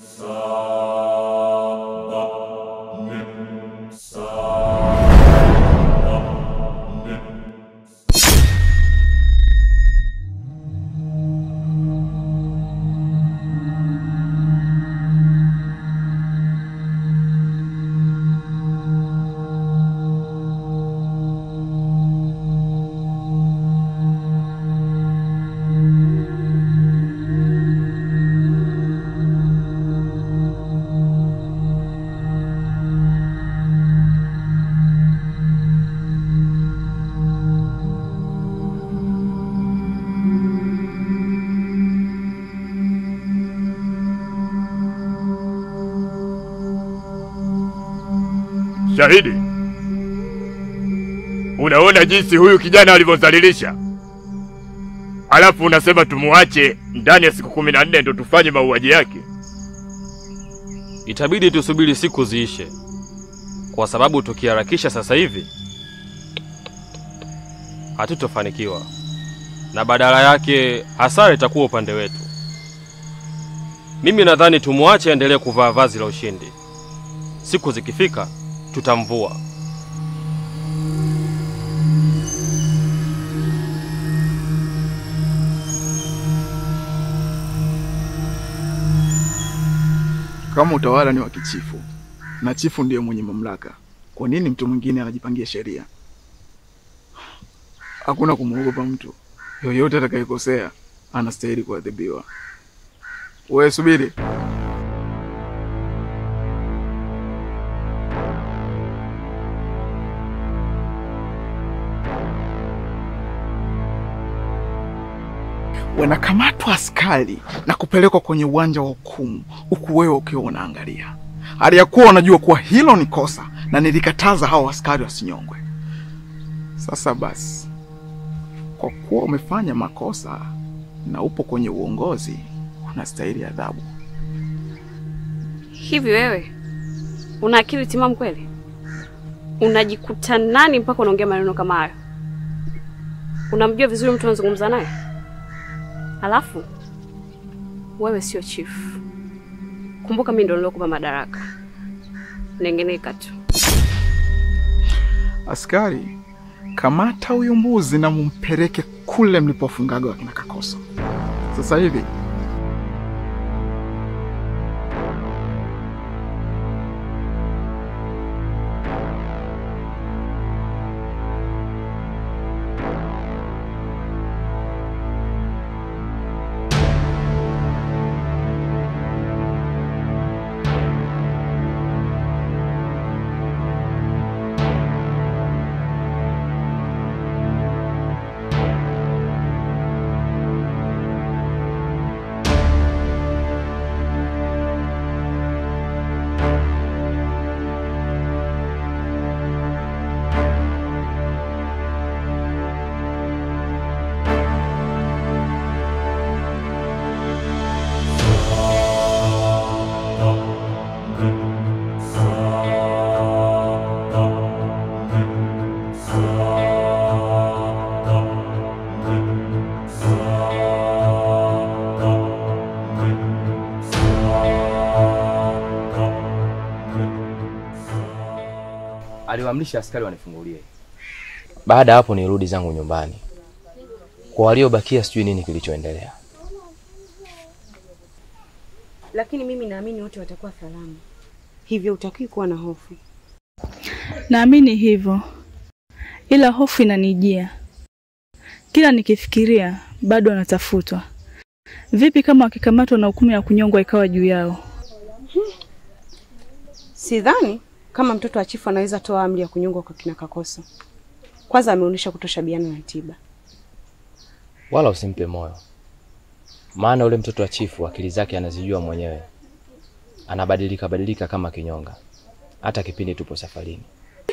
Shahidi, unaona jinsi huyu kijana alivyozalilisha, alafu unasema tumuache ndani ya siku kumi na nne ndo tufanye mauaji yake? Itabidi tusubiri siku ziishe, kwa sababu tukiharakisha sasa hivi hatutofanikiwa, na badala yake hasara itakuwa upande wetu. Mimi nadhani tumwache aendelee kuvaa vazi la ushindi. Siku zikifika tutamvua. Kama utawala ni wa kichifu na chifu ndiye mwenye mamlaka, kwa nini mtu mwingine anajipangia sheria? Hakuna kumwogopa mtu yoyote, atakayekosea anastahili kuadhibiwa. Wewe subiri. Wanakamatwa askari na kupelekwa kwenye uwanja wa hukumu, huku wewe ukiwa unaangalia, hali ya kuwa unajua kuwa hilo ni kosa na nilikataza hao askari wasinyongwe. Sasa basi, kwa kuwa umefanya makosa na upo kwenye uongozi, unastahili adhabu. Hivi wewe una akili timamu kweli? Unajikuta nani mpaka unaongea maneno kama hayo? Unamjua vizuri mtu unazungumza naye? Alafu wewe sio chief. Kumbuka mimi ndo nilokupa madaraka. Nengeneka tu. Askari, kamata huyu mbuzi na mumpeleke kule mlipofungaga wakina Kakoso sasa hivi. aliwaamrisha askari wanifungulie. Baada ya hapo nirudi zangu nyumbani. Kwa waliobakia sijui nini kilichoendelea. lakini mimi naamini wote watakuwa salama, hivyo utakiwi kuwa na hofu. Naamini hivyo, ila hofu inanijia kila nikifikiria, bado wanatafutwa. Vipi kama wakikamatwa na hukumu ya kunyongwa ikawa juu yao? Sidhani kama mtoto wa chifu anaweza toa amri ya kunyongwa kwa kina Kakoso. Kwanza ameonyesha kutoshabiana na tiba. Wala usimpe moyo, maana ule mtoto wa chifu akili zake anazijua mwenyewe, anabadilika badilika kama kinyonga, hata kipindi tupo safarini.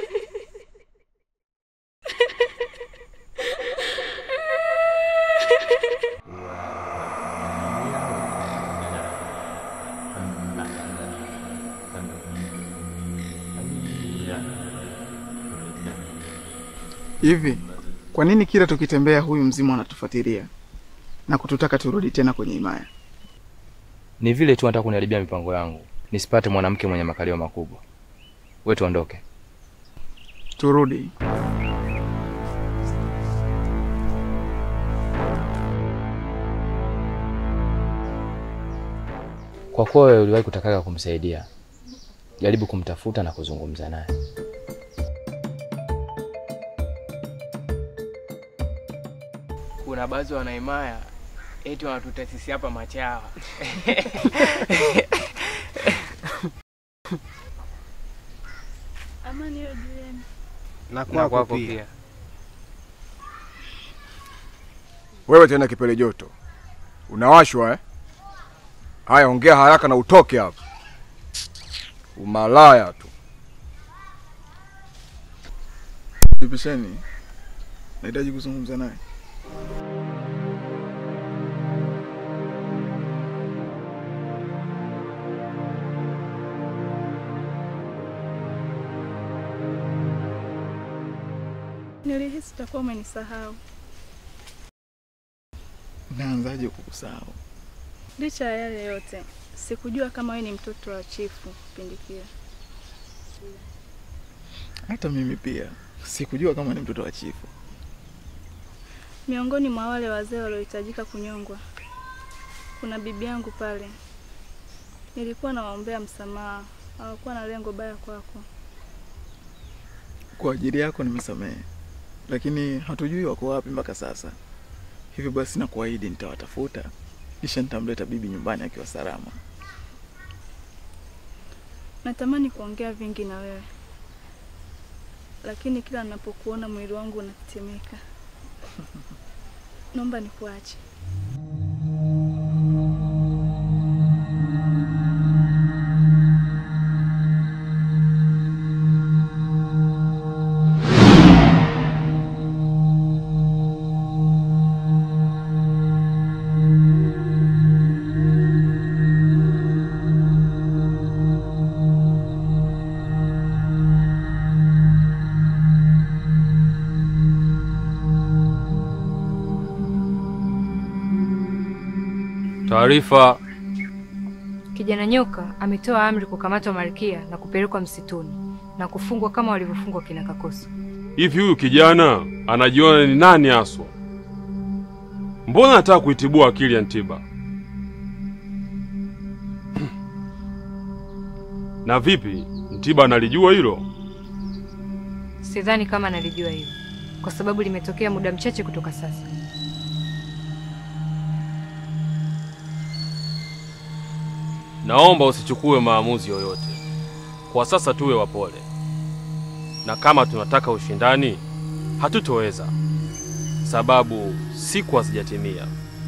Hivi kwa nini kila tukitembea huyu mzimu anatufuatilia na kututaka turudi tena kwenye himaya? Ni vile tu anataka kuniharibia mipango yangu, nisipate mwanamke mwenye makalio makubwa. We tuondoke. Turudi. Kwa kuwa wewe uliwahi kutakaga kumsaidia, jaribu kumtafuta na kuzungumza naye. Kuna baadhi ya wanaimaya eti wanatuta sisi hapa machawa. Amani hiyo jueni. Na kwako kwako pia. pia. Wewe tena kipele joto, unawashwa eh? Haya, ongea haraka na utoke hapa. Umalaya tu. Nipisheni, nahitaji kuzungumza naye. Nilihisi utakuwa umenisahau. Naanzaje kukusahau? Licha ya yale yote, sikujua kama wewe ni mtoto wa chifu kipindi kile. Hata mimi pia sikujua kama ni mtoto wa chifu. Miongoni mwa wale wazee waliohitajika kunyongwa, kuna bibi yangu pale. Nilikuwa nawaombea msamaha, hawakuwa na lengo baya kwako. Kwa ajili yako nimesamehe, lakini hatujui wako wapi mpaka sasa. Hivyo basi, nakuahidi nitawatafuta, kisha nitamleta bibi nyumbani akiwa salama. Natamani kuongea vingi na wewe, lakini kila ninapokuona mwili wangu unatetemeka. Naomba nikuache. Taarifa. Kijana nyoka ametoa amri kukamatwa Malkia na kupelekwa msituni na kufungwa kama walivyofungwa kina Kakoso. Hivi huyu kijana anajiona ni nani haswa? Mbona anataka kuitibua akili ya Ntiba? Na vipi, Ntiba analijua hilo? Sidhani kama nalijua hilo, kwa sababu limetokea muda mchache kutoka sasa. Naomba usichukue maamuzi yoyote. Kwa sasa tuwe wapole, na kama tunataka ushindani hatutoweza, sababu siku hazijatimia.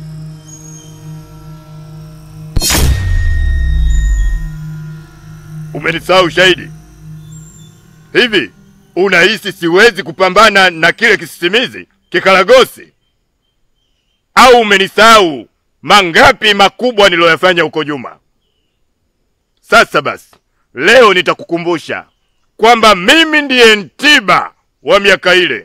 Umenisahau shahidi? Hivi unahisi siwezi kupambana na kile kisisimizi kikaragosi? Au umenisahau mangapi makubwa niloyafanya huko nyuma? Sasa basi, leo nitakukumbusha kwamba mimi ndiye Ntiba wa miaka ile.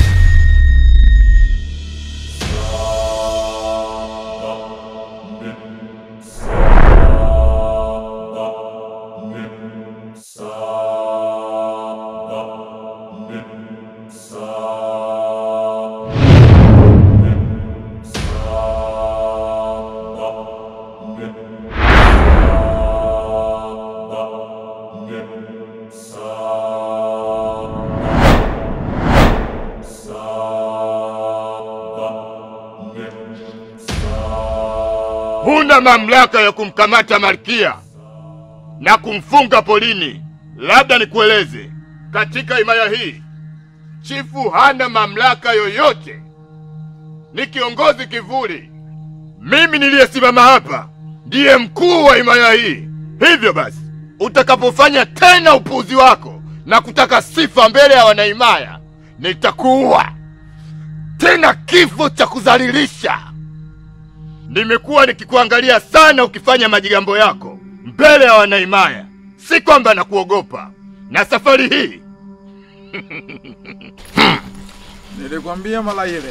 Huna mamlaka ya kumkamata malkia na kumfunga polini. Labda nikueleze, katika himaya hii chifu hana mamlaka yoyote, ni kiongozi kivuli. Mimi niliyesimama hapa ndiye mkuu wa himaya hii. Hivyo basi, utakapofanya tena upuuzi wako na kutaka sifa mbele ya wanahimaya, nitakuua tena kifo cha kudhalilisha. Nimekuwa nikikuangalia sana ukifanya majigambo yako mbele ya wanahimaya, si kwamba nakuogopa. Na safari hii Nilikwambia mara ile.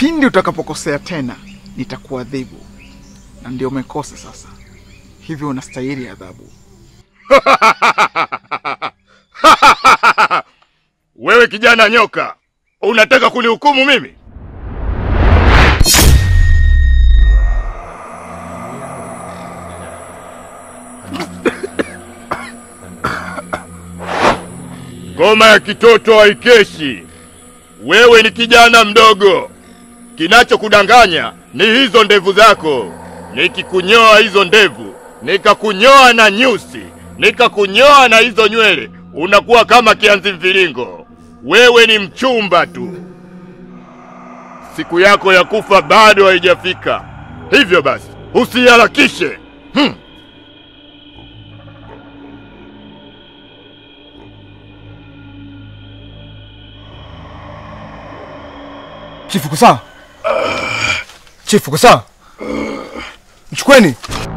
pindi utakapokosea tena nitakuadhibu, na ndio umekosa sasa, hivyo unastahili adhabu. Wewe kijana nyoka, unataka kunihukumu mimi? Ngoma ya kitoto haikeshi. Wewe ni kijana mdogo, kinachokudanganya ni hizo ndevu zako. Nikikunyoa hizo ndevu, nikakunyoa na nyusi, nikakunyoa na hizo nywele, unakuwa kama kianzi mviringo. Wewe ni mchumba tu, siku yako ya kufa bado haijafika. Hivyo basi usiharakishe. Hmm. Chifu uko sawa? Chifu uko sawa? Mchukweni.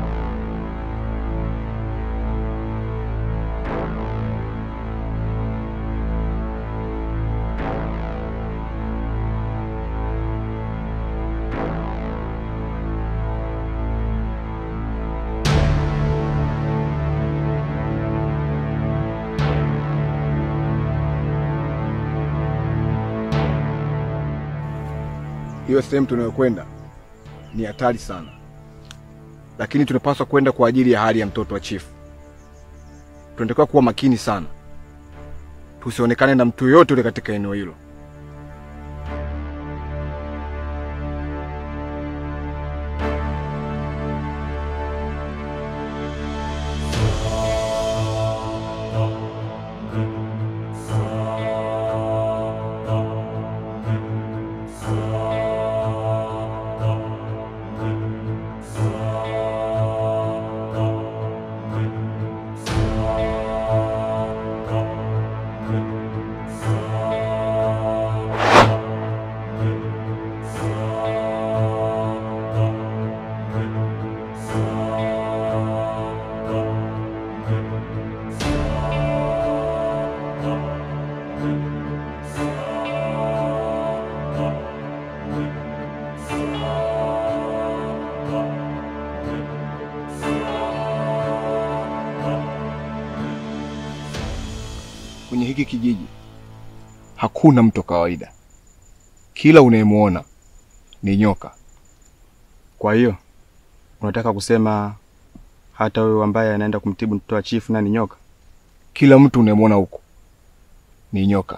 Hiyo sehemu tunayokwenda ni hatari sana, lakini tunapaswa kwenda kwa ajili ya hali ya mtoto wa chifu. Tunatakiwa kuwa makini sana, tusionekane na mtu yoyote ule katika eneo hilo. Kwenye hiki kijiji hakuna mtu wa kawaida, kila unayemwona ni nyoka. Kwa hiyo unataka kusema hata wewe ambaye anaenda kumtibu mtoto wa chifu na ni nyoka? Kila mtu unayemwona huko ni nyoka.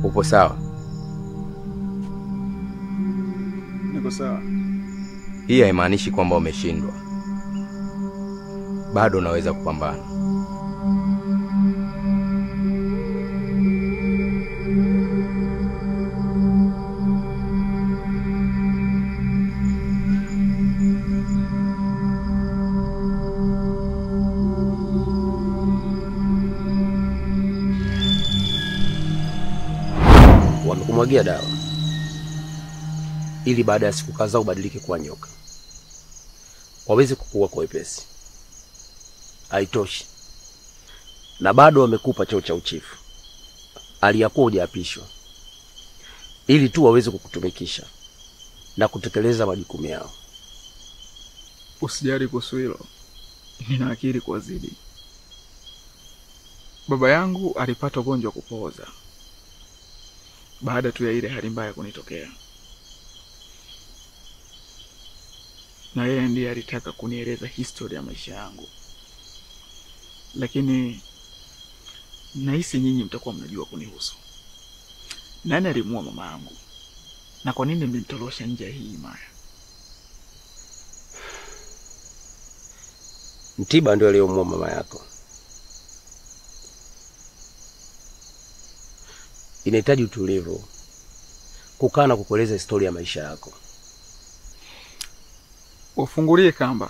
Upo sawa? Niko sawa. Hii haimaanishi kwamba umeshindwa, bado unaweza kupambana. Wamekumwagia dawa ili baada ya siku kadhaa ubadilike kuwa nyoka, waweze kukua kwa wepesi. Haitoshi, na bado wamekupa cheo cha uchifu aliyakuwa hujaapishwa, ili tu waweze kukutumikisha na kutekeleza majukumu yao. Usijali kuhusu hilo, nina akili kuwazidi. Baba yangu alipata ugonjwa wa kupooza baada tu ya ile hali mbaya kunitokea, na yeye ndiye alitaka kunieleza historia ya maisha yangu, lakini nahisi nyinyi mtakuwa mnajua kunihusu. Nani alimuua mama yangu na kwa nini mlimtorosha nje ya hii himaya? Mtiba ndio aliyomuua mama yako. Inahitaji utulivu, kukaa na kukueleza historia ya maisha yako. Wafungulie kamba,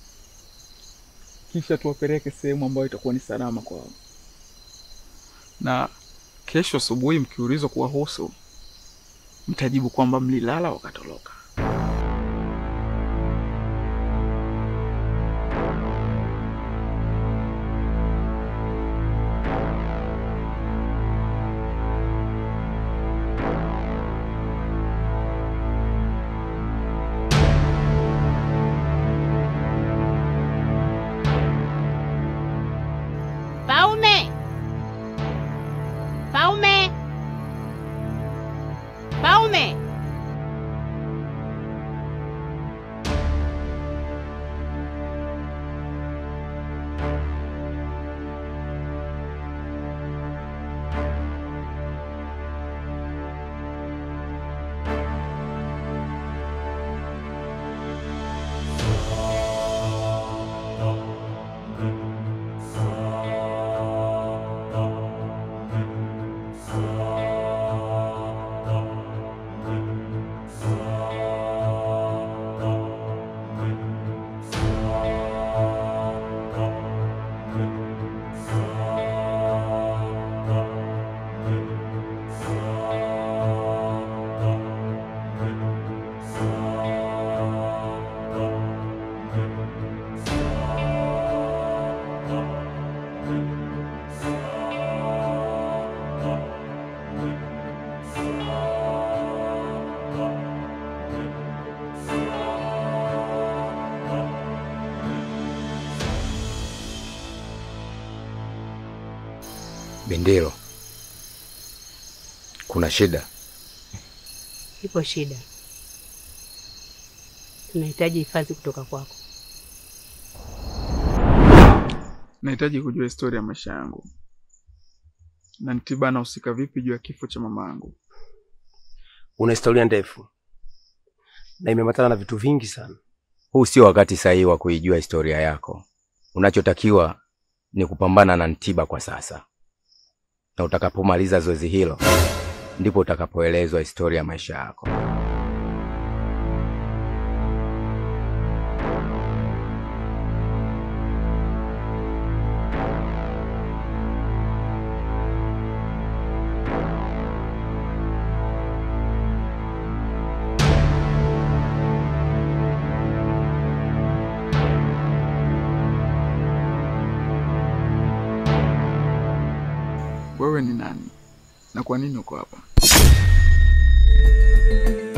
kisha tuwapeleke sehemu ambayo itakuwa ni salama kwao, na kesho asubuhi mkiulizwa kuwahusu, mtajibu kwamba mlilala wakatoroka. Paume! Paume! Paume! Bendero, kuna shida? Ipo shida, tunahitaji hifadhi kutoka kwako. Nahitaji kujua historia ya maisha yangu na Ntiba anahusika vipi juu ya kifo cha mama yangu. Una historia ndefu na imeambatana na vitu vingi sana. Huu sio wakati sahihi wa kuijua historia yako. Unachotakiwa ni kupambana na Ntiba kwa sasa, na utakapomaliza zoezi hilo ndipo utakapoelezwa historia ya maisha yako. Wewe ni nani na kwa nini uko hapa?